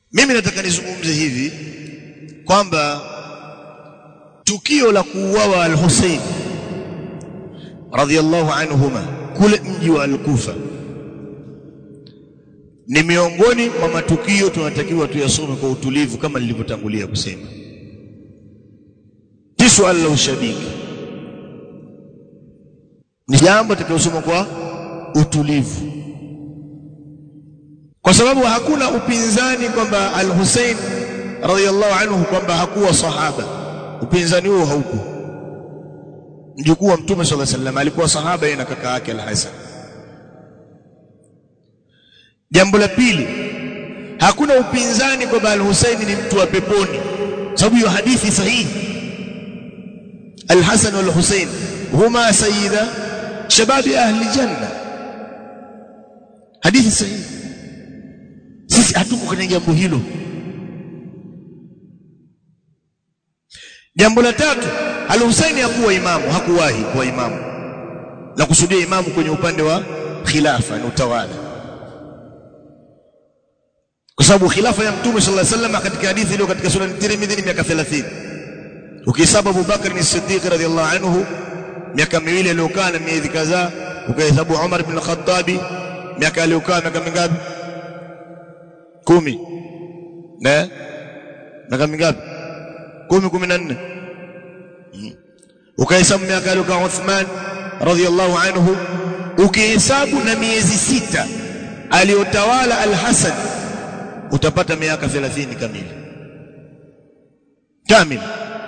mimi nataka nizungumze hivi kwamba tukio la kuuawa al-Hussein radhiyallahu anhuma kule mji wa al-Kufa ni miongoni mwa matukio tunatakiwa tuyasome kwa utulivu kama nilivyotangulia kusema si swala la ushabiki ni jambo tutakayosoma kwa utulivu kwa sababu hakuna upinzani kwamba al-Hussein radhiyallahu anhu kwamba hakuwa sahaba upinzani huo hauko mjukuu wa mtume sallallahu alaihi wasallam alikuwa sahaba yeye na kaka yake al-Hasan jambo la pili hakuna upinzani kwamba al-Hussein ni mtu wa peponi sababu hiyo hadithi sahihi al-Hasan wal-Hussein huma sayyida shababi ahli janna hadithi sahihi sisi hatuko kwenye jambo hilo jambo la tatu al-Husaini hakuwa imamu hakuwahi kuwa imamu la kusudia imamu kwenye upande wa khilafa na utawala kwa sababu khilafa ya mtume sallallahu alaihi wasallam katika hadithi iliyo katika sunan Tirmidhi ni miaka 30 ukihesabu Abu Bakr ni Siddiq radhiyallahu anhu miaka miwili aliyokaa na miezi kadhaa ukihesabu Umar ibn al-Khattab miaka aliyokaa miaka mingapi kumi na miaka mingapi kumi kumi na nne ukahesabu miaka aliyokaa Uthman radhiyallahu anhu ukihesabu na miezi sita aliyotawala al-Hasan utapata miaka 30 kamili kamili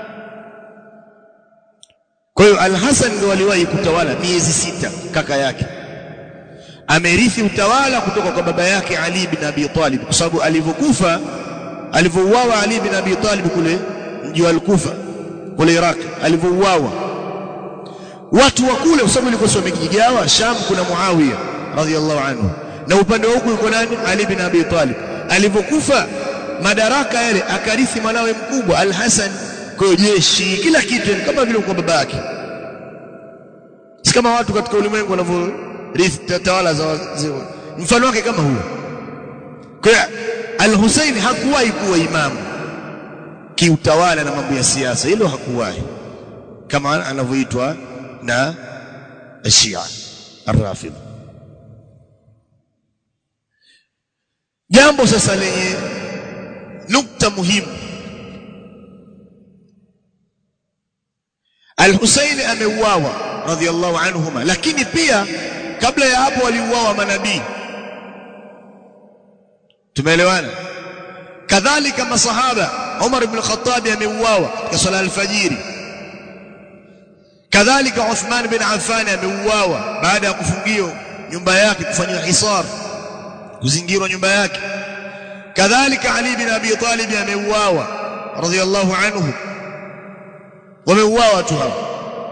kwa hiyo al-Hasan ndio aliwahi kutawala miezi sita kaka yake amerithi utawala kutoka kwa baba yake Ali bin Abi Talib kwa sababu alivyokufa alivyouawa Ali bin Abi Talib kule mji wa Al-Kufa kule Iraq alivyouawa watu wa kule kwa sababu ilikuwa sio mikijigawa Sham kuna Muawiya radhiyallahu anhu na upande wa huku yuko nani Ali bin Abi Talib alivyokufa madaraka yale akarithi mwanawe mkubwa Al-Hasan kwa jeshi kila kitu kama vile kwa baba yake si kama watu katika ulimwengu wanavyo tawala za mfano wake kama huo kwa al-Hussein hakuwahi kuwa imamu kiutawala na mambo ya siasa hilo hakuwahi kama anavyoitwa na Shia ar-Rafidh jambo sasa lenye nukta muhimu Al-Hussein ameuawa radhiallahu anhuma lakini pia kabla ya hapo waliuawa manabii tumeelewana kadhalika masahaba Umar ibn Khattab ameuawa katika swala al-fajiri kadhalika Uthman bin Affan ameuawa baada ya kufungio nyumba yake kufanywa hisar kuzingirwa nyumba yake kadhalika Ali bin Abi Talib ameuawa radhiyallahu anhu wameuawa watu hao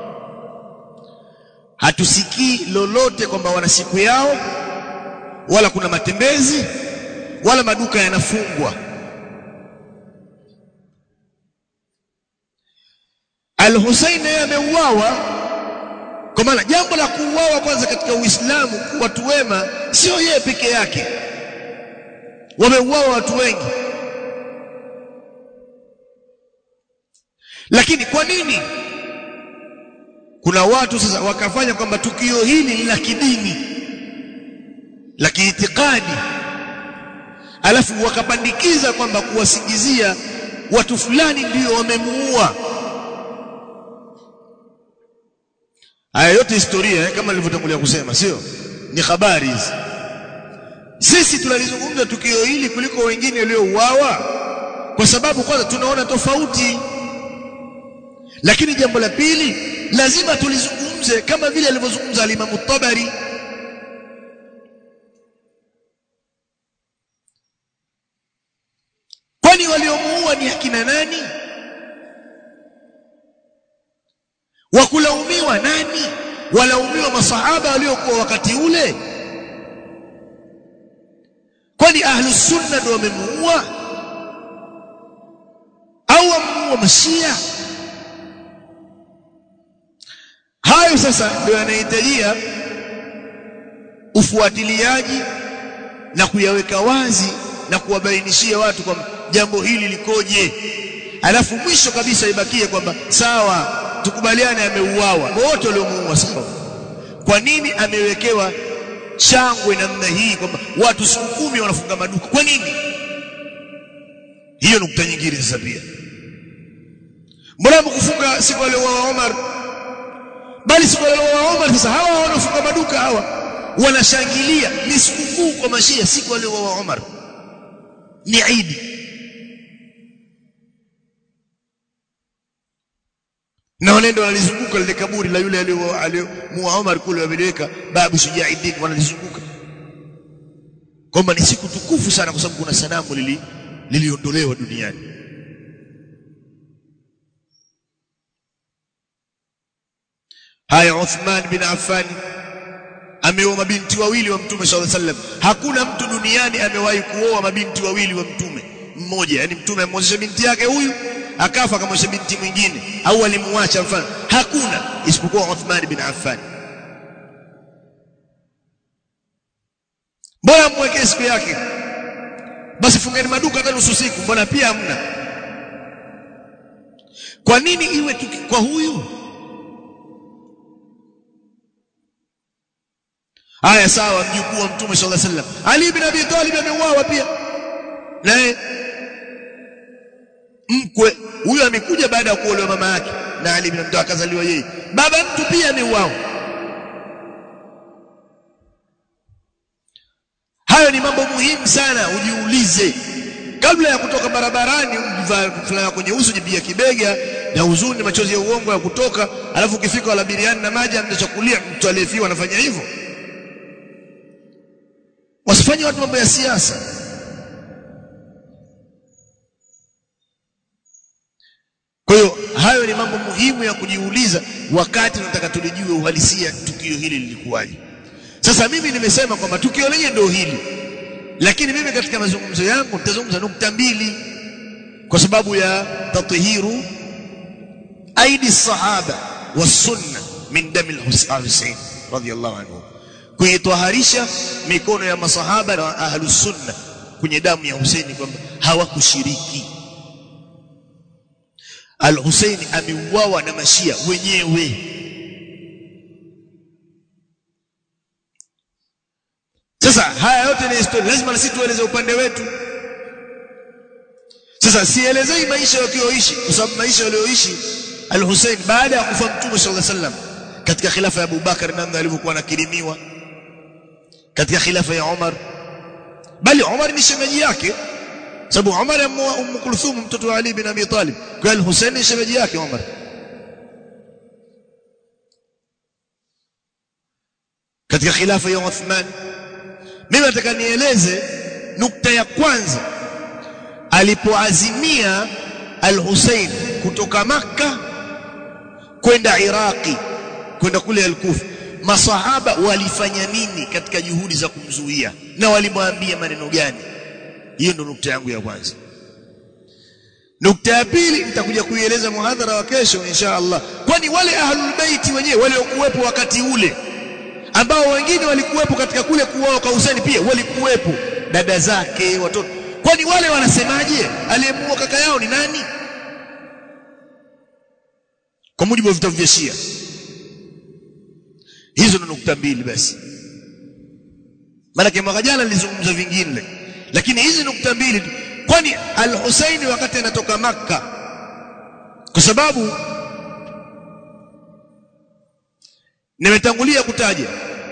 hatusikii lolote kwamba wana siku yao wala kuna matembezi wala maduka yanafungwa Al-Hussein yeye ameuawa kwa maana jambo la kuuawa kwanza katika Uislamu watu wema sio yeye peke yake wameuawa watu wengi lakini kwa nini kuna watu sasa wakafanya kwamba tukio hili ni la kidini la kiitikadi alafu wakapandikiza kwamba kuwasingizia watu fulani ndio wamemuua haya yote historia eh, kama nilivyotangulia kusema sio ni habari hizi sisi tunalizungumza tukio hili kuliko wengine waliouawa kwa sababu kwanza tunaona tofauti lakini jambo la pili lazima tulizungumze kama vile alivyozungumza alimamu Tabari kwani waliomuua ni akina nani wakulaumiwa nani walaumiwa masahaba waliokuwa wakati ule kwani ahlus sunna ndio wamemuua au wamemuua mashia hayo sasa ndio yanahitajia ufuatiliaji na kuyaweka wazi na kuwabainishia watu kwamba jambo hili likoje alafu mwisho kabisa ibakie kwamba sawa tukubaliane ameuawa wote waliomuua sawa kwa nini amewekewa shangwe namna hii kwamba watu siku kumi wanafunga maduka kwa nini hiyo nukta nyingine sasa pia mbona mkufunga siku aliyouawa Omar bali siku aliyouawa Omar sasa hawa wanaofunga maduka hawa wanashangilia ni sikukuu kwa mashia siku aliyouawa Omar ni Eid na wanaenda wanalizunguka lile kaburi la yule aliyomuua Omar kule wameliweka babu Shujaiddin wanalizunguka kwamba ni siku tukufu sana kwa sababu kuna sanamu lili liliondolewa duniani haya Uthman bin Affan ameoa mabinti wawili wa mtume sallallahu alaihi wasallam hakuna mtu duniani amewahi kuoa mabinti wawili wa mtume mmoja yani mtume amwozesha binti yake huyu akafa akamwozesha binti mwingine au alimuacha mfano hakuna isipokuwa Uthman bin Affan mbona mwekee siku yake basi fungeni maduka hata nusu siku mbona pia hamna kwa nini iwe tuki, kwa huyu haya sawa mjukuu wa mtume sallallahu alaihi wasallam Ali bin Abi Talib ameuawa pia naye mkwe huyo amekuja baada ya kuolewa mama yake na Ali bin Abi Talib akazaliwa yeye baba mtu pia ameuawa hayo ni mambo muhimu sana ujiulize kabla ya kutoka barabarani fulana kwenye uso jibia kibega na huzuni machozi ya uongo ya kutoka alafu ukifika wala biriani na maji anachakulia mtu aliyefiwa anafanya hivyo wasifanye watu mambo ya siasa kwa hiyo hayo ni mambo muhimu ya kujiuliza wakati tunataka tulijue uhalisia tukio hili lilikuwaje sasa mimi nimesema kwamba tukio lenyewe ndio hili lakini mimi katika mazungumzo yangu nitazungumza nukta mbili kwa sababu ya tathiru aidi sahaba wasunna min dami al-Husayn radiyallahu anhu kuitwaharisha mikono ya masahaba na ahlus sunna kwenye damu ya Husaini kwamba hawakushiriki Al-Husaini ameuawa na mashia wenyewe Sasa haya yote ni historia, lazima na sisi tueleze upande wetu. Sasa sielezei maisha walioishi, kwa sababu maisha walioishi Al-Hussein baada ya kufa Mtume sallallahu alaihi wasallam katika khilafa ya Abu Bakar namna alivyokuwa anakirimiwa, katika khilafa ya Umar, bali Umar ni shemeji yake, sababu Umar ameoa Umm Kulthum mtoto wa Ali bin Abi Talib, kwa Al-Hussein ni shemeji yake Umar. katika khilafa ya Uthman mimi nataka nieleze nukta ya kwanza alipoazimia al-Hussein kutoka Makka kwenda Iraqi kwenda kule al-Kufa masahaba walifanya nini katika juhudi za kumzuia na walimwambia maneno gani hiyo ndo nukta yangu ya kwanza nukta ya pili nitakuja kuieleza muhadhara wa kesho insha Allah kwani wale ahlul baiti wenyewe waliokuwepo wakati ule ambao wengine walikuwepo katika kule kuoa kwa Hussein pia walikuwepo dada zake watoto kwani wale wanasemaje aliyemuoa kaka yao ni nani kwa mujibu wa vitabu vya Shia hizo ni nukta mbili basi maana mwaka jana nilizungumza vingine lakini hizi nukta mbili tu kwani al-Husaini wakati anatoka maka kwa sababu nimetangulia kutaja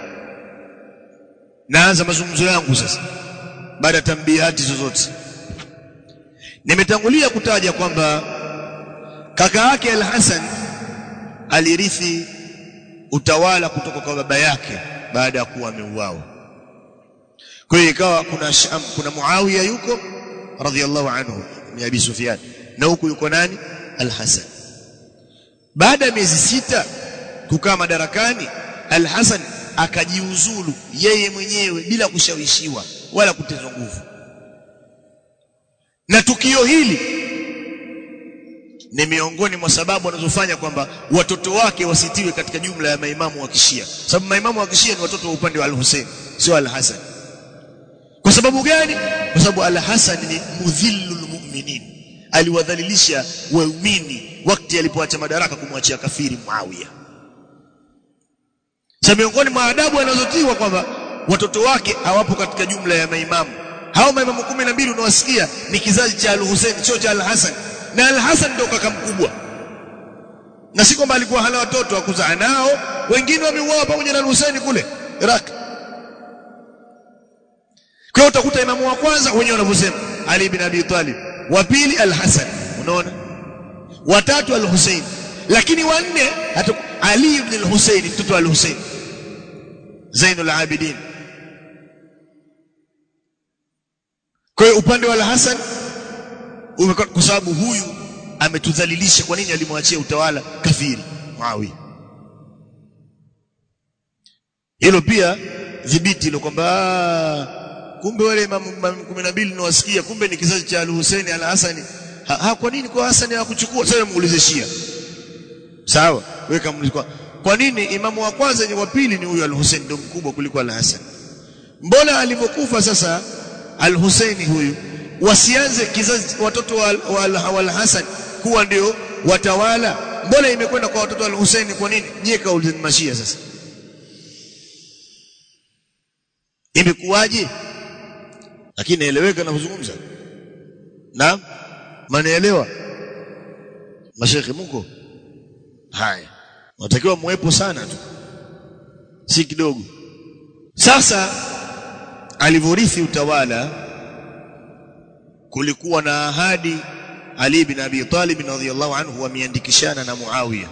naanza mazungumzo yangu sasa baada ya tambihati zozote nimetangulia kutaja kwamba kaka yake al-Hasan alirithi utawala kutoka kwa baba yake baada ya kuwa ameuawa kwa hiyo ikawa kuna Sham, kuna Muawiya yuko radhiallahu anhu ni Abi Sufyan na huku yuko nani al-Hasan baada ya miezi sita kukaa madarakani al-Hasan akajiuzulu yeye mwenyewe bila kushawishiwa wala kutezwa nguvu na tukio hili ni miongoni mwa sababu wanazofanya kwamba watoto wake wasitiwe katika jumla ya maimamu wa kishia sababu maimamu wa kishia ni watoto wa upande wa al-Hussein sio al-Hasan kwa sababu gani kwa sababu al-Hasan ni mudhillul mu'minin aliwadhalilisha waumini wakati alipoacha madaraka kumwachia kafiri Muawiya sasa miongoni mwa adabu anazotiwa kwamba watoto wake hawapo katika jumla ya maimamu hao maimamu kumi na mbili unawasikia ni kizazi cha al-Hussein sio cha al-Hasan na al-Hasan ndio kaka mkubwa na si kwamba alikuwa hana watoto wa kuzaa nao wengine wameuawa pamoja na al-Hussein kule Iraq kwa hiyo utakuta imamu wa kwanza wenyewe wanavyosema Ali ibn Abi Talib wa pili al-Hasan unaona watatu al-Hussein lakini wanne Ali ibn al-Hussein mtoto wa al-Hussein Zainul Abidin kwa hiyo upande wa al-Hasan kwa sababu huyu ametudhalilisha kwa nini alimwachia utawala kafiri Muawiya hilo pia dhibiti ile kwamba kumbe wale imamu 12 ninawasikia kumbe ni kizazi cha al-Hussein al-Hasani ha, ha, kwa nini kwa Hasani hakuchukua sasa muulize Shia sawa weka kwa, kwa nini imamu wa kwanza ni wa pili ni huyu al-Hussein ndio mkubwa kuliko al-Hasan mbona alivyokufa sasa al-Hussein huyu wasianze kizazi watoto wa, wa, wa al-Hasan kuwa ndio watawala mbona imekwenda kwa watoto wa al-Hussein kwa nini nyie kaulizeni mashia sasa imekuwaje lakini naeleweka na kuzungumza naam manaelewa mashekhe mko haya natakiwa muwepo sana tu si kidogo sasa alivyorithi utawala kulikuwa na ahadi Ali bin Abi Talib radhiyallahu anhu wameandikishana na Muawiya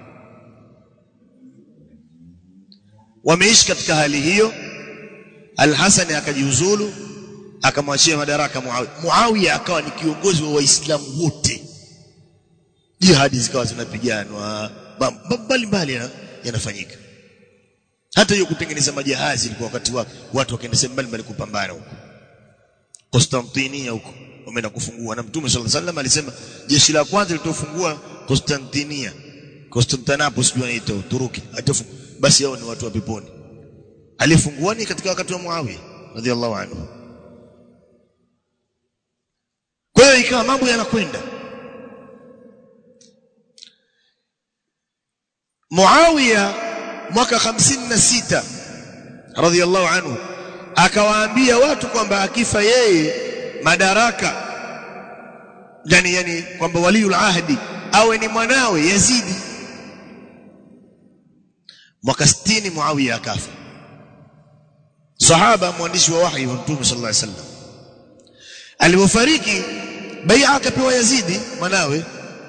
wameishi katika hali hiyo Al-Hasan akajiuzulu akamwachia madaraka Muawiya Muawiya akawa ni kiongozi wa waislamu wote jihadi zikawa zinapiganwa mbalimbali yanafanyika hata hiyo kutengeneza majahazi ilikuwa wakati wake watu wakaenda sehemu mbalimbali kupambana huko Konstantinia huko wameenda kufungua na Mtume صلى الله عليه alisema jeshi la kwanza litofungua Konstantinia Constantinople sijui inaitwa Uturuki basi hao ni watu wa peponi alifungua ni katika wakati wa Muawiya radhiallahu anhu kwa hiyo ikawa mambo yanakwenda Muawiya mwaka 56 radhiallahu anhu akawaambia watu kwamba akifa yeye madaraka yani yani kwamba waliul ahdi awe ni mwanawe Yazidi mwaka 60 Muawiya akafa sahaba mwandishi wa wahi wa Mtume sallallahu alaihi wasallam alipofariki bai'a akapewa Yazidi mwanawe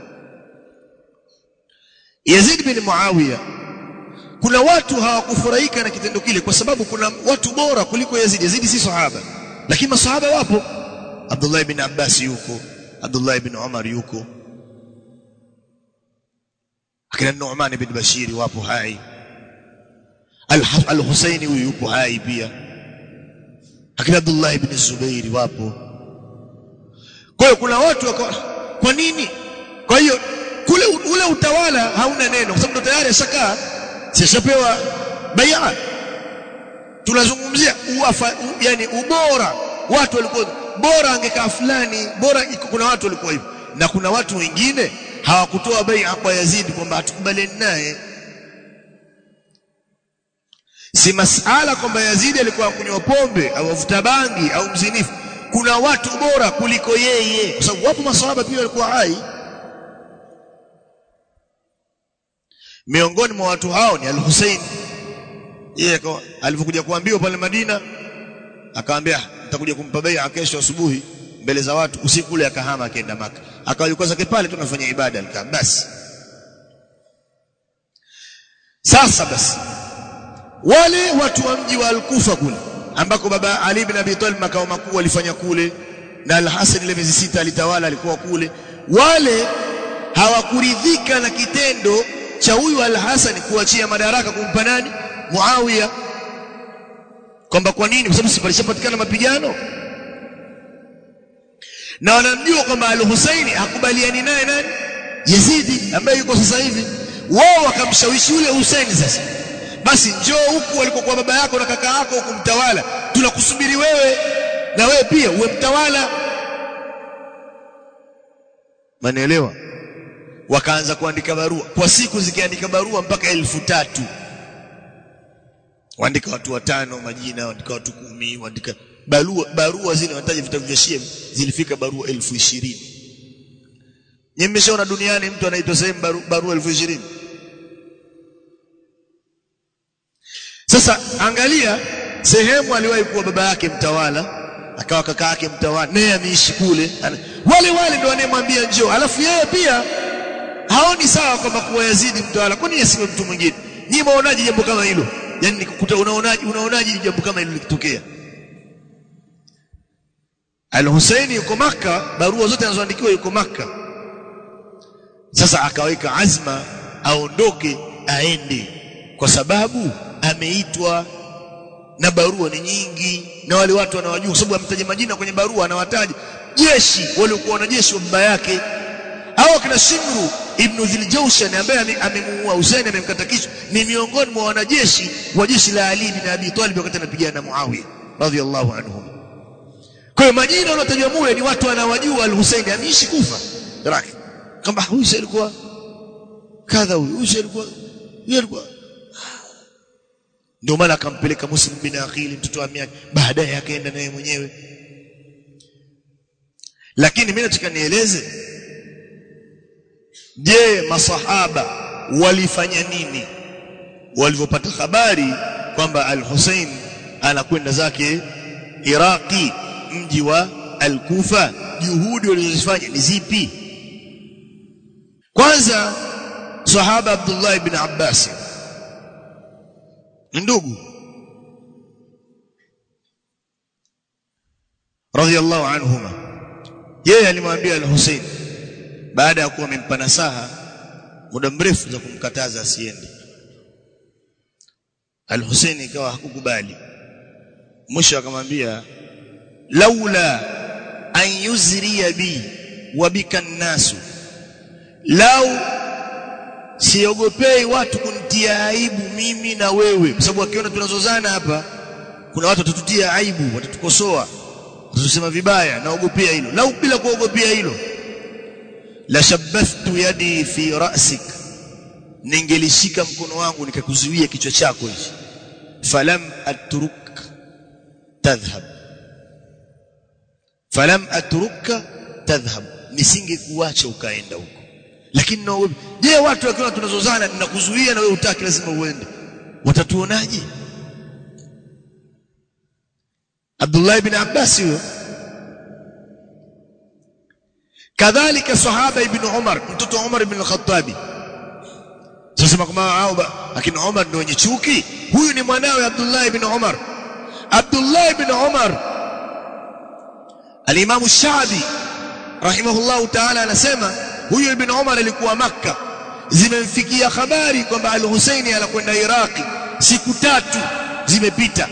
Yazid bin Muawiya kuna watu hawakufurahika na kitendo kile kwa sababu kuna watu bora kuliko Yazid Yazid si sahaba lakini masahaba wapo Abdullah ibn Abbas yuko Abdullah ibn Umar yuko akina Nu'man ibn Bashir wapo hai Al-Husaini huyu yupo hai pia akina Abdullah ibn Zubair wapo kwa hiyo kuna watu wako kwa nini kwa hiyo kule ule utawala hauna neno kwa sababu ndo tayari ashakaa sishapewa bai'a tunazungumzia uwafa yani ubora watu walikuwa bora angekaa fulani bora kuna watu walikuwa hivyo na kuna watu wengine hawakutoa bai'a kwa Yazid kwamba hatukubaliani naye si masala kwamba Yazid alikuwa kunywa pombe au avuta bangi au mzinifu kuna watu bora kuliko yeye kwa sababu wapo maswahaba pia walikuwa hai miongoni mwa watu hao ni al-Hussein yeye alipokuja kuambiwa pale Madina akamwambia nitakuja kumpa bai'a kesho asubuhi mbele za watu usiku ule akahama akaenda maka akawa yuko zake pale tunafanya ibada alikaa basi sasa basi wale watu wa mji wa Al-Kufa kule ambako baba Ali ibn Abi Talib makao makuu walifanya kule na Al-Hasan ile miezi sita alitawala alikuwa kule wale hawakuridhika na kitendo cha huyu Al-Hasan kuachia madaraka kumpa nani Muawiya kwamba kwa nini kwa sababu sipalishapatikana mapigano na wanamjua kwamba Al-Husaini hakubaliani naye nani Yazidi ambaye yuko sasa hivi wao wakamshawishi yule Husaini sasa basi njoo huku walikokuwa baba yako na kaka yako huku mtawala tunakusubiri wewe na wewe pia uwe mtawala manielewa wakaanza kuandika barua kwa siku zikiandika barua mpaka elfu tatu waandika watu watano majina waandika watu kumi waandika barua barua zile wanataja vitabu vya Shia zilifika barua elfu ishirini nyinyi mmeshaona duniani mtu anaitwa sehemu baru, barua elfu ishirini sasa angalia sehemu aliwahi kuwa baba yake mtawala akawa kaka yake mtawala naye ameishi kule wale wale ndio wanayemwambia njoo alafu yeye pia haoni sawa kwamba kuwa Yazidi mtawala kwani asiwe mtu mwingine nyinyi maonaje jambo kama hilo yani nikukuta unaonaje unaonaje jambo kama hilo likitokea Al-Husaini yuko maka barua zote anazoandikiwa yuko maka sasa akaweka azma aondoke aende kwa sababu ameitwa na barua ni nyingi na wale watu wanawajua sababu amtaja majina kwenye barua anawataja jeshi waliokuwa wanajeshi wa baba yake au kina Shimru ibn Dhiljawshan ambaye amemuua Hussein amemkata kichwa ni miongoni mwa wanajeshi wa jeshi la Ali bin Abi Talib wakati anapigana na Muawiya radhiyallahu anhum kwa hiyo majina wanaotajwa mule ni watu wanawajua al-Hussein ameishi kufa raki kama huyu alikuwa kadha huyu huyu alikuwa yeye alikuwa ndio maana akampeleka Muslim bin Aqil mtoto wa miaka baadaye akaenda naye mwenyewe lakini mimi nataka nieleze je masahaba walifanya nini walivyopata habari kwamba al-Hussein anakwenda zake Iraki mji wa al-Kufa juhudi walizozifanya ni zipi kwanza sahaba Abdullah ibn Abbas ndugu radhiyallahu anhuma yeye alimwambia al-Hussein baada ya kuwa amempa nasaha muda mrefu za kumkataza asiende al-Hussein ikawa hakukubali mwisho akamwambia laula an yuzriya bi wa bika nasu lau siogopei watu kunitia aibu mimi na wewe kwa sababu akiona tunazozana hapa kuna watu watatutia aibu watatukosoa watatusema vibaya naogopea hilo lau bila kuogopea hilo la shabbathtu yadi fi ra'sik ningelishika mkono wangu nikakuzuia kichwa chako hichi falam atruk tadhhab falam atruka tadhhab nisingekuacha ukaenda huko lakini naogopa je watu wakiwa tunazozana ninakuzuia na wewe utaki lazima uende watatuonaje Abdullah ibn Abbas huyo kadhalika sahaba ibn Umar mtoto Umar ibn al-Khattabi sasa kama hao akina Umar ndio wenye chuki huyu ni mwanawe Abdullah ibn Umar Abdullah ibn Umar Al-Imam Shabi rahimahullahu ta'ala anasema huyu ibn Umar alikuwa Makka zimemfikia habari kwamba Al-Husaini anakwenda Iraki siku tatu zimepita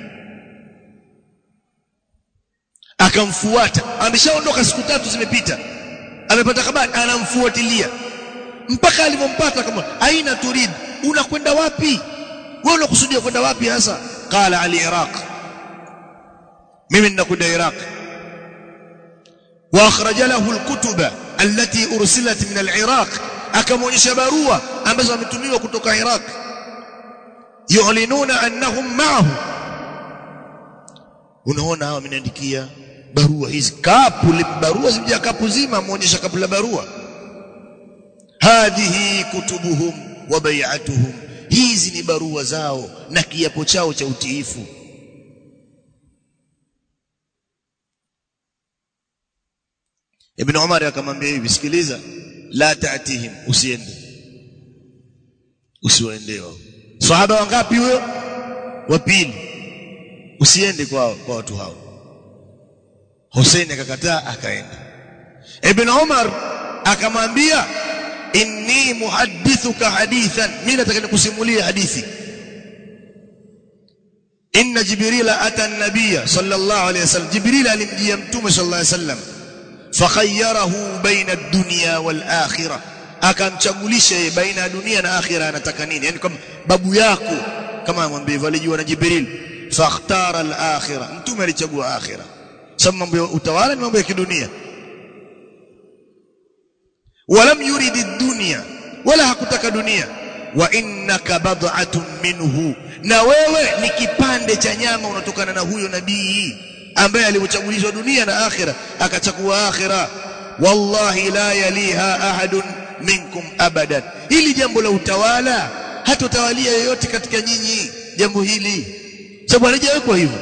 akamfuata ameshaondoka siku tatu zimepita amepata habari anamfuatilia mpaka alivyompata kama aina turid unakwenda wapi wewe unakusudia kwenda wapi hasa qala ali iraq mimi ninakwenda iraq واخرج له الكتب التي ارسلت من العراق akamwonyesha barua ambazo wametumiwa kutoka Iraq yu'linuna annahum ma'ahu unaona hawa wameniandikia barua hizi kapu barua zimejaa kapu zima muonyesha kapu la barua hadhihi kutubuhum wa bai'atuhum hizi ni barua zao na kiapo chao cha utiifu Ibn Umar akamwambia hivi sikiliza la ta'tihim usiende usiwaende wao sahaba wangapi huyo wa pili usiende kwa kwa watu hao Hussein akakataa akaenda Ibn Umar akamwambia inni muhaddithuka hadithan mimi nataka nikusimulia hadithi inna jibrila ata an-nabiyya sallallahu alayhi wasallam jibril alimjia mtume sallallahu alayhi wasallam fakhayyarahu baina ad-dunya wal akhirah akamchagulisha yeye baina ya dunia na akhira anataka nini yani kama babu yako kama amwambia hivyo alijua na jibril fakhtara al-akhirah mtume alichagua akhira sababu mambo ya utawala ni mambo ya kidunia walam yuridi dunya wala hakutaka dunia wa innaka bad'atun minhu na wewe ni kipande cha nyama unatokana na huyo nabii ambaye alichagulizwa dunia na akhira akachagua akhira wallahi la yaliha ahadun minkum abadan hili jambo la utawala hatotawalia yoyote katika nyinyi jambo hili sababu halijawekwa hivyo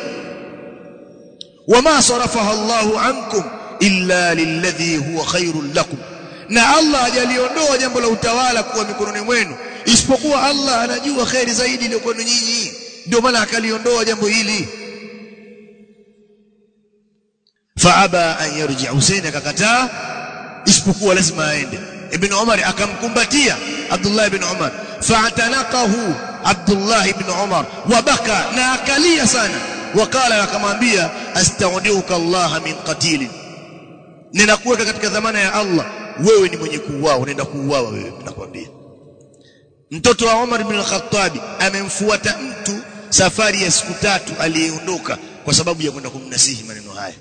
wama sarafaha Allahu ankum illa lilladhi huwa khairul lakum na Allah hajaliondoa jambo la utawala kuwa mikononi mwenu isipokuwa Allah anajua khairi zaidi ile kwenu nyinyi ndio maana akaliondoa jambo hili faaba an yarji Hussein akakataa isipokuwa lazima aende ibn Umar akamkumbatia Abdullah ibn Umar fa'tanaqahu Abdullah ibn Umar wabaka na akalia sana wakala akamwambia astaudiuka Allah min qatil ninakuweka katika dhamana ya Allah wewe ni mwenye kuuawa unaenda kuuawa wewe nakwambia mtoto wa Umar ibn al-Khattab amemfuata mtu safari ya siku tatu aliyeondoka kwa sababu ya kwenda kumnasihi maneno haya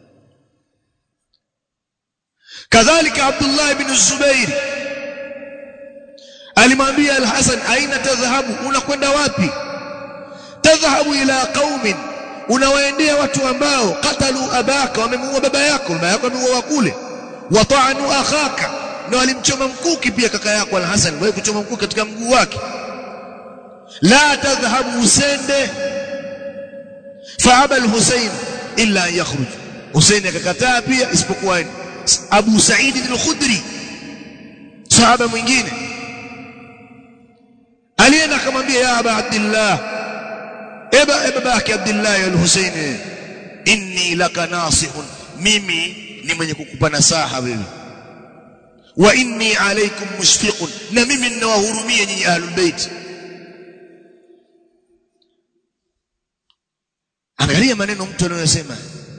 kadhalika Abdullah ibn Zubair alimwambia Al-Hasan aina tadhhabu unakwenda wapi tadhhabu ila qaumin unawaendea watu ambao qatalu abaka wamemuua baba yako baba yako amemuua kule wata'anu akhaka na walimchoma mkuki pia kaka yako Al-Hasan wewe kuchoma mkuki katika mguu wake la tadhhabu usende faaba al-Husayn illa an yakhruj Husayn akakataa pia isipokuwa Abu Sa'id al-Khudri sahaba mwingine alienda akamwambia ya Aba Abdullah eba babake Abdullah al-Husayn inni laka nasihun mimi ni mwenye kukupa nasaha wewe wa inni alaykum mushfiqun na mimi ninawahurumia nyinyi ahlul bait angalia maneno mtu anayosema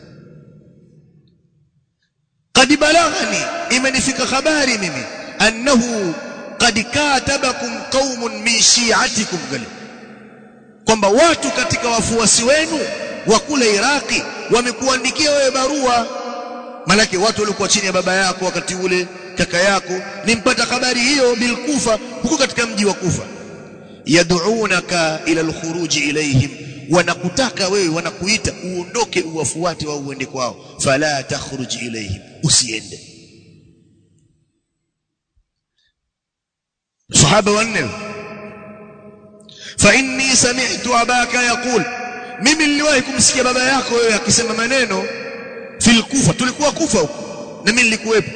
قد بلغني imenifika habari mimi annahu qad katabakum qaumun min shi'atikum gali kwamba watu katika wafuasi wenu wa kule Iraki wamekuandikia wewe barua malaki watu walikuwa chini ya baba yako wakati ule kaka yako nimpata habari hiyo bilkufa huko katika mji wa Kufa yad'unaka ila alkhuruj ilayhim wanakutaka wewe wanakuita uondoke uwafuate wao uende kwao fala takhruj ilayhim usiende sahaba wanne fa inni sami'tu abaka yaqul mimi niliwahi kumsikia baba yako wewe akisema maneno fil kufa tulikuwa kufa huko na mimi nilikuwepo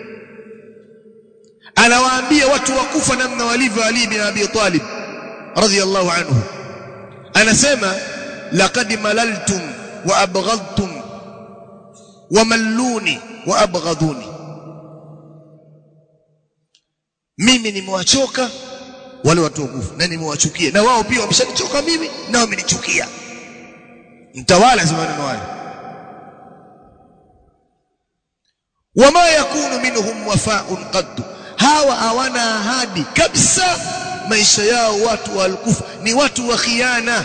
anawaambia watu wa kufa namna walivyo Ali bin Abi Talib radiyallahu anhu anasema laqad malaltum wa abghadtum wa malluni wa abghaduni mimi nimewachoka wale watu wakufu na nimewachukia na wao pia wameshanichoka mimi na wamenichukia mtawala zamani wale wama yakunu minhum wafa'un qad hawa hawana ahadi kabisa maisha yao watu walikufa ni watu wa khiana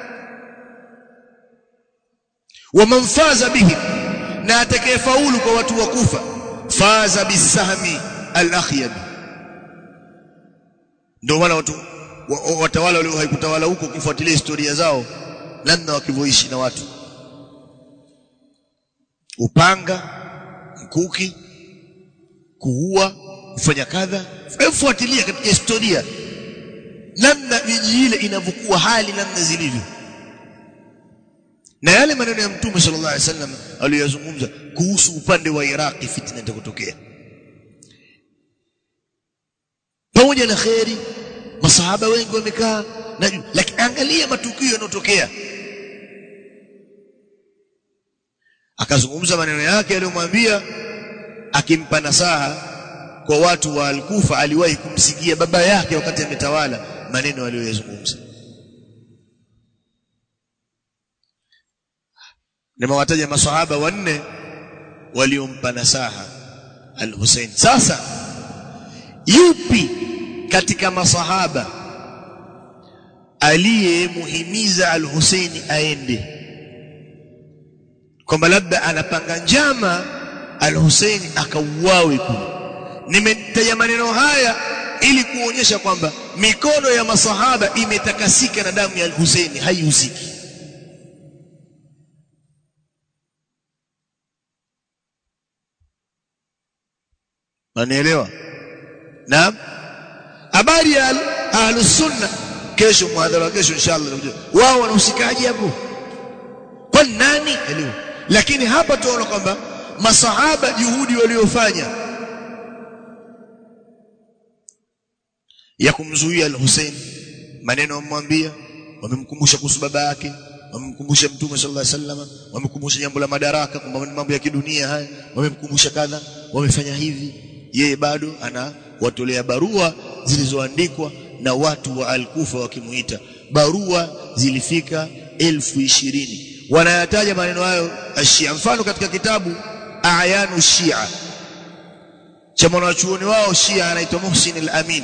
waman faza bihi na atakayefaulu kwa watu wa kufa faza bisahmi al-akhyab ndio maana watu watawala walio haikutawala huko ukifuatilia historia zao namna wakivyoishi na watu upanga mkuki kuua kufanya kadha fuatilia katika historia namna miji ile inavyokuwa hali namna zilivyo na yale maneno ya mtume sallallahu alaihi wasallam aliyozungumza kuhusu upande wa Iraki fitna itakotokea pamoja na kheri masahaba wengi wamekaa na lakini angalia matukio yanayotokea akazungumza maneno yake aliyomwambia akimpa nasaha kwa watu wa Al-Kufa aliwahi kumsikia baba yake wakati ametawala maneno aliyoyazungumza nimewataja maswahaba wanne waliompa nasaha Al-Hussein sasa yupi katika masahaba aliyemuhimiza Al-Hussein aende kwamba labda anapanga njama al-Hussein akauawe kule nimetaja maneno haya ili kuonyesha kwamba mikono ya masahaba imetakasika na damu ya al-Hussein haihusiki Unanielewa? Naam. Habari ya ahlus sunna kesho muhadhara wa kesho inshallah wao wanahusikaje hapo? Kwa nani? Elewa. Lakini hapa tunaona kwamba masahaba juhudi waliofanya ya kumzuia al-Hussein maneno wamwambia wamemkumbusha kuhusu baba yake wamemkumbusha mtume sallallahu alaihi wasallam wamemkumbusha jambo la madaraka kwamba mambo ya kidunia haya wamemkumbusha kadha wamefanya hivi yeye bado ana watolea barua zilizoandikwa na watu wa Al-Kufa wakimuita barua zilifika elfu ishirini wanayataja maneno hayo ashia mfano katika kitabu ayanu shia cha mwanachuoni wao shia anaitwa Muhsin al-Amin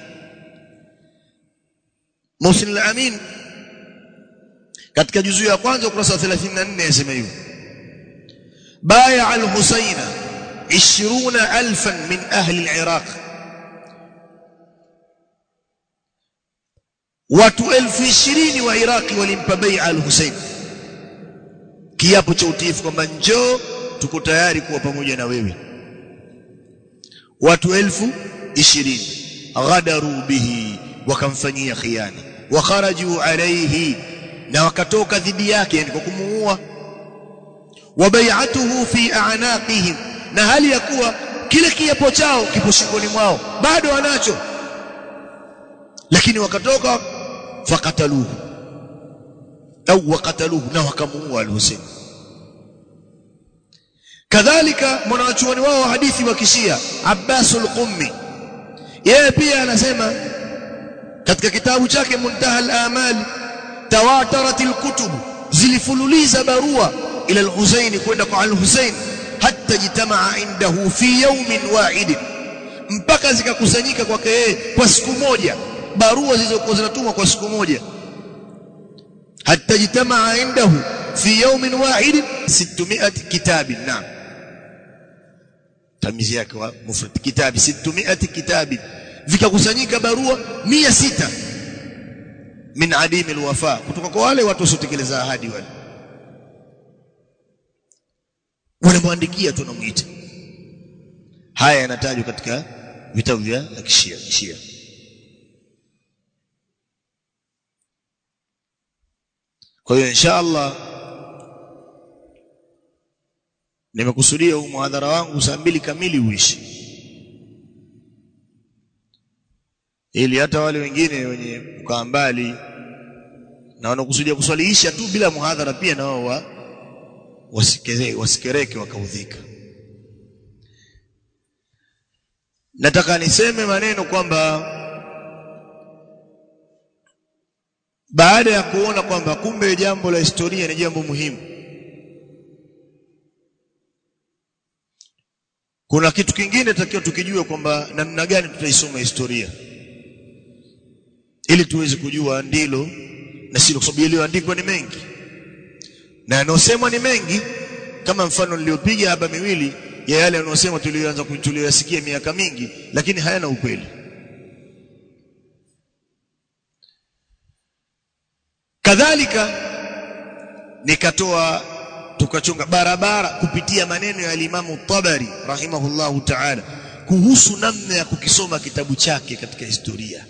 Muhsin al-Amin katika juzu ya kwanza ukurasa wa 34 yasema hivi baya al-Husaina 20000 min ahli al-Iraq watu elfu ishirini wa Iraqi walimpa bai'a al-Husain kiapo cha utiifu kwamba njoo tuko tayari kuwa pamoja na wewe watu elfu ishirini ghadaru bihi wakamfanyia khiana wa kharaju alayhi na wakatoka dhidi yake yani kwa kumuua wa bai'atuhu fi a'naqihim na hali ya kuwa kile kiapo chao kipo shingoni mwao bado wanacho lakini wakatoka fakataluhu au wakataluhu na wakamuua al-Husayn kadhalika mwanachuoni wao wa hadithi wa kishia Abbas al-Qummi yeye pia anasema katika kitabu chake Muntaha al-Amal tawatarat al-kutub zilifululiza barua ila al-Husayn kwenda kwa al-Husayn hatta jitamaa indahu fi yawmin wahid mpaka zikakusanyika kwake yeye kwa siku moja barua zilizokuwa zinatumwa kwa siku moja hatta jitamaa indahu fi yawmin wahid 600 kitabin naam tamizi yake wa mufrad kitabi 600 kitabin vikakusanyika barua 600 min adim alwafa kutoka kwa wale watu wasiotekeleza ahadi wale wanamwandikia tu namuita haya yanatajwa katika vitabu vya kishia kishia kwa hiyo insha Allah nimekusudia huu muhadhara wangu saa mbili kamili uishi ili hata wale wengine wenye kukaa mbali na wanakusudia kuswaliisha tu bila muhadhara pia na wao wa wasikereke, wasikereke wakaudhika nataka niseme maneno kwamba baada ya kuona kwamba kumbe jambo la historia ni jambo muhimu kuna kitu kingine takiwa tukijue kwamba namna gani tutaisoma historia ili tuweze kujua ndilo na silo kwa sababu yaliyoandikwa ni mengi na yanayosemwa ni mengi kama mfano niliopiga hapa miwili ya yale yanayosema tuliyoanza tuliyoyasikia miaka mingi lakini hayana ukweli kadhalika nikatoa tukachonga barabara kupitia maneno ya Imamu Tabari rahimahullahu ta'ala kuhusu namna ya kukisoma kitabu chake katika historia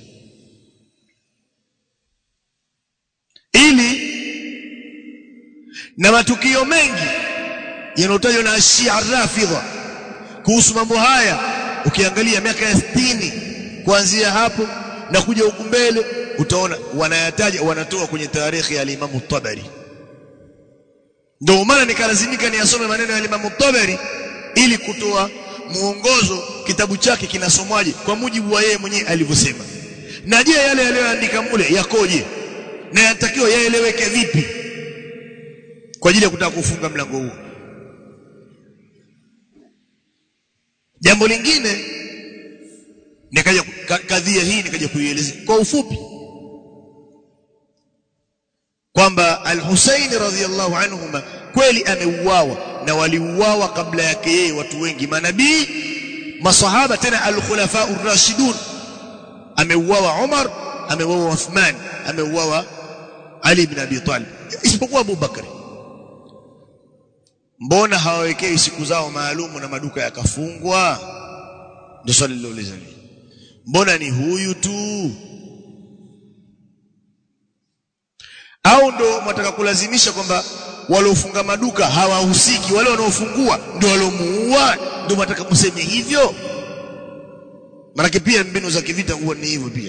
ili na matukio mengi yanayotajwa na Shia Rafidha kuhusu mambo haya ukiangalia miaka ya 60 kuanzia hapo na kuja huku mbele utaona wanayataja wanatoa kwenye tarehe ya Imam Tabari ndio maana nikalazimika niyasome maneno ya Imam Tabari ili kutoa muongozo kitabu chake kinasomwaje kwa mujibu wa yeye mwenyewe alivyosema na je yale aliyoandika mule yakoje na yanatakiwa yaeleweke vipi kwa ajili ya kutaka kufunga mlango huu jambo lingine nikaja kadhia hii nikaja kuieleza kwa ufupi kwamba al-Husayn radhiyallahu anhuma kweli ameuawa na waliuawa kabla yake yeye watu wengi manabii masahaba tena al-khulafa ar-rashidun ameuawa Umar ameuawa Uthman ameuawa Ali ibn Abi Talib isipokuwa Abu Bakr mbona hawawekei siku zao maalumu na maduka yakafungwa ndio swali lilouliza mbona ni huyu tu au ndo mwataka kulazimisha kwamba waliofunga maduka hawahusiki wale wanaofungua ndio waliomuua ndio mwataka kuseme hivyo maanake pia mbinu za kivita huwa ni hivyo pia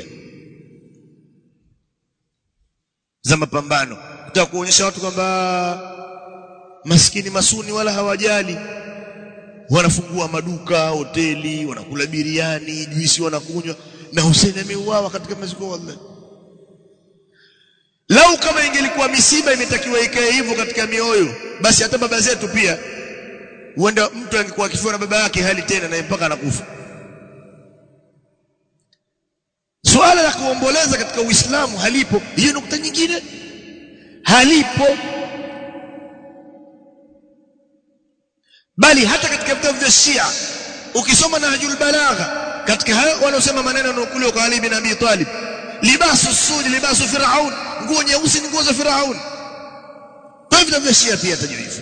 za mapambano kutaka kuonyesha watu kwamba maskini masuni wala hawajali wanafungua maduka hoteli wanakula biriani juisi wanakunywa na Hussein ameuawa katika maziko wallahi lau kama ingelikuwa misiba imetakiwa ikae hivyo katika mioyo basi hata baba zetu pia huenda mtu angekuwa akifiwa na baba yake hali tena na mpaka anakufa suala la kuomboleza katika Uislamu halipo hiyo nukta nyingine halipo bali hata katika vitabu vya Shia ukisoma Nahjul Balagha katika hayo wanaosema maneno yanayokuliwa kwa Ali bin Abi Talib libasu sudi libasu firaun nguo nyeusi ni nguo za firaun kwa vitabu vya Shia pia tajwa hivyo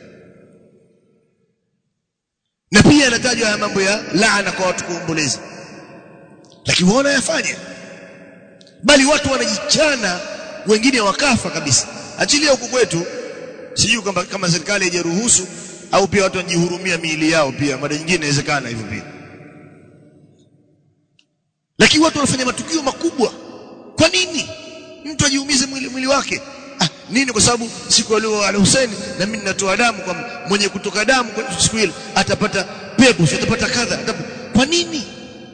na pia anatajwa ya mambo ya laana kwa watu kuomboleza lakini waona yafanya bali watu wanajichana wengine wakafa kabisa achilia huku kwetu sijui kama kama serikali haijaruhusu au pia watu wanajihurumia miili yao pia mara nyingine inawezekana hivyo pia lakini watu wanafanya matukio makubwa kwa nini mtu ajiumize mwili, mwili wake ah, nini kwa sababu siku alio al Hussein na mimi ninatoa damu kwa mwenye kutoka damu kwa siku ile atapata pepo atapata kadha atapata. kwa nini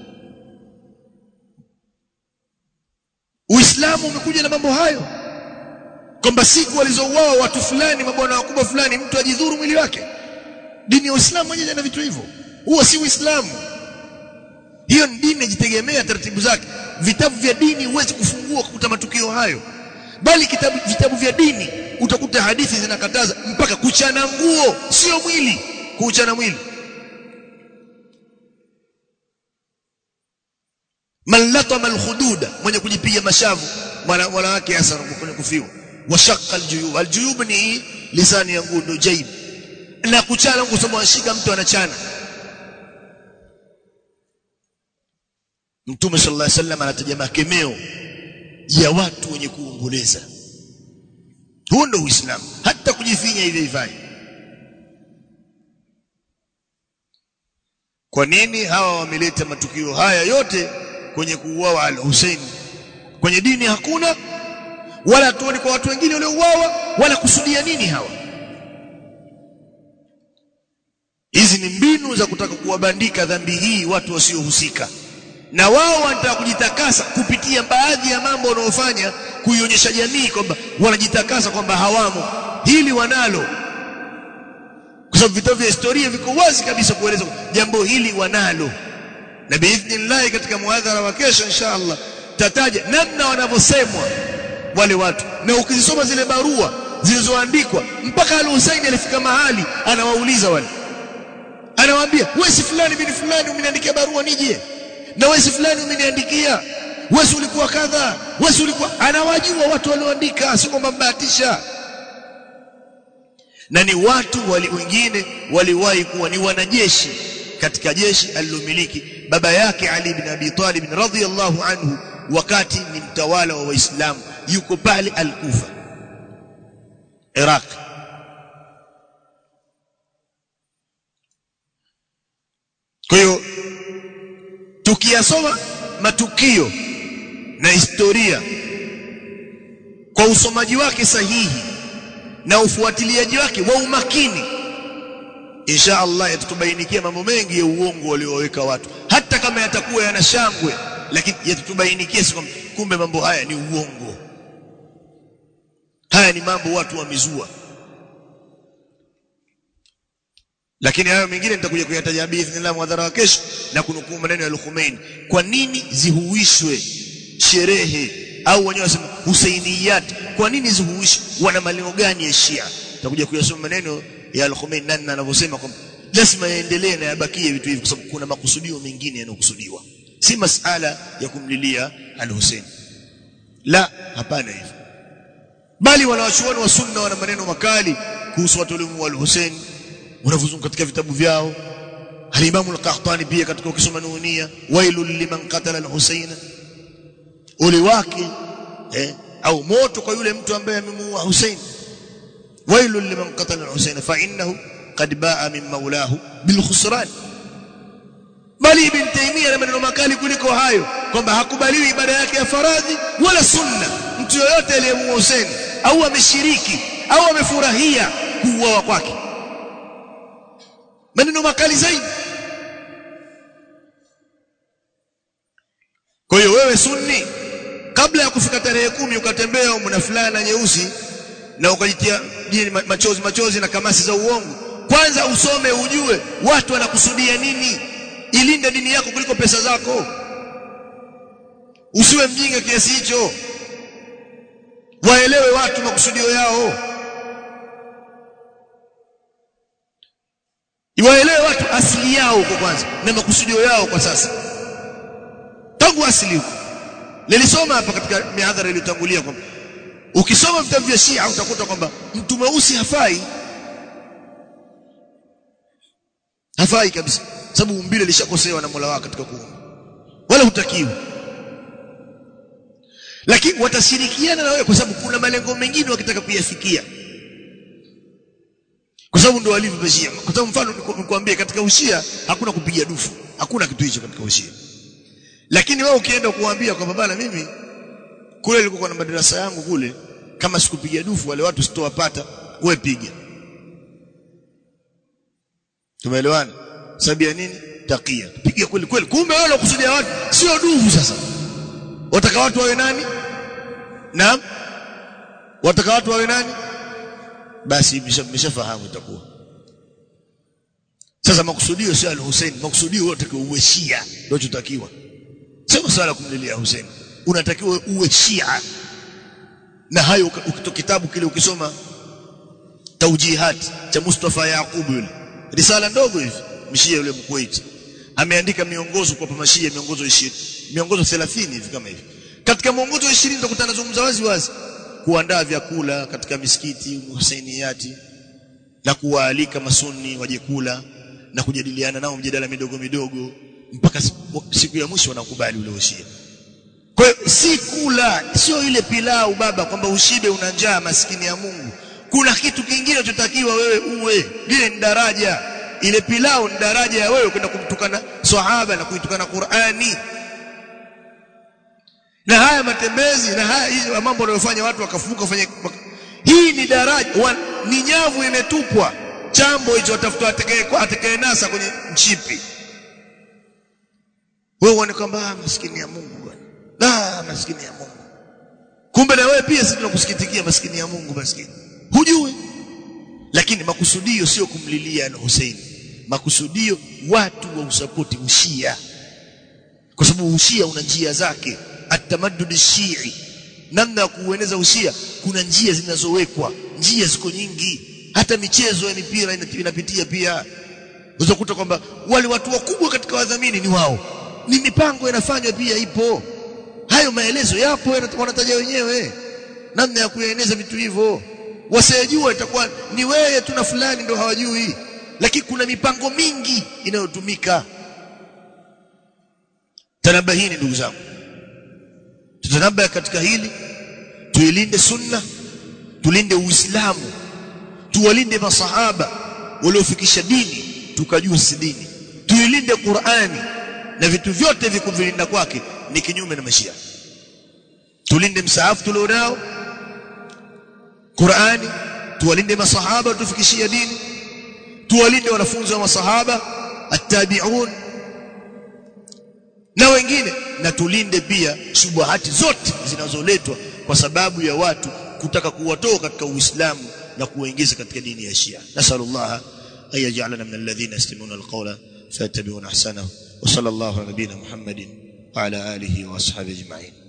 Uislamu umekuja na mambo hayo kwamba siku walizouawa watu fulani mabwana wakubwa fulani mtu ajidhuru mwili wake dini ya Uislamu yenyewe na vitu hivyo huo si Uislamu hiyo ni dini inajitegemea taratibu zake vitabu vya dini huwezi kufungua kukuta matukio hayo bali kitabu, vitabu vya dini utakuta hadithi zinakataza mpaka kuchana nguo sio mwili kuchana mwili man latama alkhududa mwenye kujipiga mashavu mwana wake hasa kwenye kufiwa washaqqa aljuyub aljuyub ni lisani ya nguo jaib na kuchana kusema washika mtu anachana Mtume sallallahu alaihi wasallam anataja makemeo ya watu wenye kuomboleza. Huo ndio Uislamu, hata kujifinya hivi hivyo. Kwa nini hawa wameleta matukio haya yote kwenye kuuawa al-Hussein? Kwenye dini hakuna wala tuoni kwa watu wengine waliouawa wala kusudia nini hawa? Hizi ni mbinu za kutaka kuwabandika dhambi hii watu wasiohusika na wao wanataka kujitakasa kupitia baadhi ya mambo wanaofanya kuionyesha jamii kwamba wanajitakasa kwamba hawamo hili wanalo kwa sababu vitabu vya historia viko wazi kabisa kueleza jambo hili wanalo na biidhnillah katika muadhara wa kesho inshallah tataja namna wanavyosemwa wale watu na ukizisoma zile barua zilizoandikwa mpaka al-Husaini alifika mahali anawauliza wale anawaambia wewe si fulani bin fulani umeniandikia barua nije na wewe si fulani umeniandikia wewe ulikuwa kadha wewe ulikuwa anawajua watu walioandika si kwamba mbahatisha na ni watu wali wengine waliwahi kuwa ni wanajeshi katika jeshi alilomiliki baba yake Ali bin Abi Talib radhiyallahu anhu wakati ni mtawala wa Waislamu yuko pale Al-Kufa Iraq kwa hiyo tukiyasoma matukio na historia kwa usomaji wake sahihi na ufuatiliaji wake wa umakini insha Allah yatutubainikia mambo mengi ya uongo walioweka watu hata kama yatakuwa yana shangwe lakini yatutubainikia kumbe mambo haya ni uongo haya ni mambo watu wamezua lakini hayo mengine nitakuja kuyataja biidhnillah mwadhara wa kesho na kunukuu maneno ya Al-Khumeini kwa nini zihuishwe sherehe au wenyewe wasema Husainiyat kwa nini hizo huishi wana malengo gani ya Shia tutakuja kuyasoma maneno ya Al-Khomeini nani anavyosema kwamba lazima yaendelee na yabakie vitu hivi kwa sababu kuna makusudio mengine yanayokusudiwa si masala ya kumlilia Al-Hussein la hapana hivyo bali wanawachuoni wa sunna wana maneno makali kuhusu watu walimu wa Al-Hussein wanavuzunguka katika vitabu vyao Al-Imam Al-Qahtani pia katika ukisoma Nunia wailul liman qatala Al-Hussein ule wake eh, au moto kwa yule mtu ambaye amemuua Hussein wailul liman qatala Al-Hussein fa innahu qad baa min maulahu bil khusran bali ibn Taymiyyah na maneno makali kuliko hayo kwamba hakubaliwi ibada yake ya faradhi wala sunna mtu yoyote aliyemuua Hussein au ameshiriki au amefurahia kuuawa kwake maneno makali zaidi kwa hiyo wewe sunni kabla ya kufika tarehe kumi ukatembea umna fulana nyeusi na ukajitia jini machozi machozi na kamasi za uongo kwanza usome ujue watu wanakusudia nini ilinde dini yako kuliko pesa zako usiwe mjinga kiasi hicho waelewe watu makusudio yao iwaelewe watu asili yao huko kwanza na makusudio yao kwa sasa tangu asili huko nilisoma hapa katika mihadhara iliyotangulia kwamba ukisoma vitabu vya Shia utakuta kwamba mtu mweusi hafai hafai kabisa sababu umbile lishakosewa na Mola wake katika kuumba wala hutakiwi lakini watashirikiana na wewe kwa sababu kuna malengo mengine wakitaka kuyafikia kwa sababu ndio walivyo Shia kwa sababu mfano nikwambie katika ushia hakuna kupiga dufu hakuna kitu hicho katika ushia lakini wewe ukienda kuambia kwamba bana mimi kule nilikuwa na madarasa yangu kule kama sikupiga dufu wale watu sitowapata wewe piga tumeelewana sababu ya nini takia piga kweli kweli kumbe wale wakusudia watu sio dufu sasa wataka watu wawe nani naam wataka watu wawe nani basi mmeshafahamu itakuwa sasa makusudio sio al-Hussein makusudio wote kwa uwe Shia ndio tutakiwa sio masuala kumlilia Hussein unatakiwa uwe Shia na hayo ukito kitabu kile ukisoma taujihat cha Mustafa Yaqub yule risala ndogo hivi mshia yule mkuwaiti ameandika miongozo kwa mashia miongozo 20 miongozo 30 hivi kama hivi katika mwongozo wa 20 utakutana zungumza wazi wazi kuandaa vyakula katika misikiti Husainiyati na kuwaalika masuni waje kula na kujadiliana nao mjadala midogo midogo mpaka siku ya mwisho wanakubali ule ushia kwa hiyo si kula sio ile pilau baba kwamba ushibe una njaa maskini ya Mungu kuna kitu kingine chotakiwa wewe uwe lile ni daraja ile pilau ni daraja ya wewe kwenda kumtukana sahaba na kuitukana Qur'ani na haya matembezi na haya hizo mambo wanayofanya watu wakafuka kufanya hii ni daraja wa, ni nyavu imetupwa chambo hicho watafuta atakaye atakaye nasa kwenye mchipi wewe uone kwamba maskini ya Mungu bwana ah maskini ya Mungu kumbe na wewe pia sisi tunakusikitikia maskini ya Mungu maskini hujui lakini makusudio sio kumlilia na Hussein makusudio watu wa usapoti ushia kwa sababu ushia una njia zake atamaddud shii namna ya kuueneza ushia kuna njia zinazowekwa njia ziko nyingi hata michezo ya mipira inapitia pia uzakuta kwamba wale watu wakubwa katika wadhamini ni wao ni mipango inafanywa pia ipo hayo maelezo yapo wanataja wenyewe namna ya kueneza vitu hivyo wasiyejua itakuwa ni wewe tu na fulani ndio hawajui lakini kuna mipango mingi inayotumika tanabahini ndugu zangu tutanabah katika hili tuilinde sunna tulinde uislamu tuwalinde masahaba waliofikisha dini tukajua si dini tuilinde Qur'ani na vitu vyote vikuvilinda kwake ni kinyume na mashia tulinde msaafu tulionao Qur'ani tuwalinde masahaba tufikishia dini tuwalinde wanafunzi wa masahaba attabi'un na wengine na tulinde pia shubuhati zote zinazoletwa kwa sababu ya watu kutaka kuwatoa katika Uislamu na kuwaingiza katika dini ya Shia nasallallahu ay yaj'alana min alladhina yastami'una alqawla fayattabi'una ahsanahu wa sallallahu ala nabiyyina Muhammadin wa ala alihi wa ashabihi ajma'in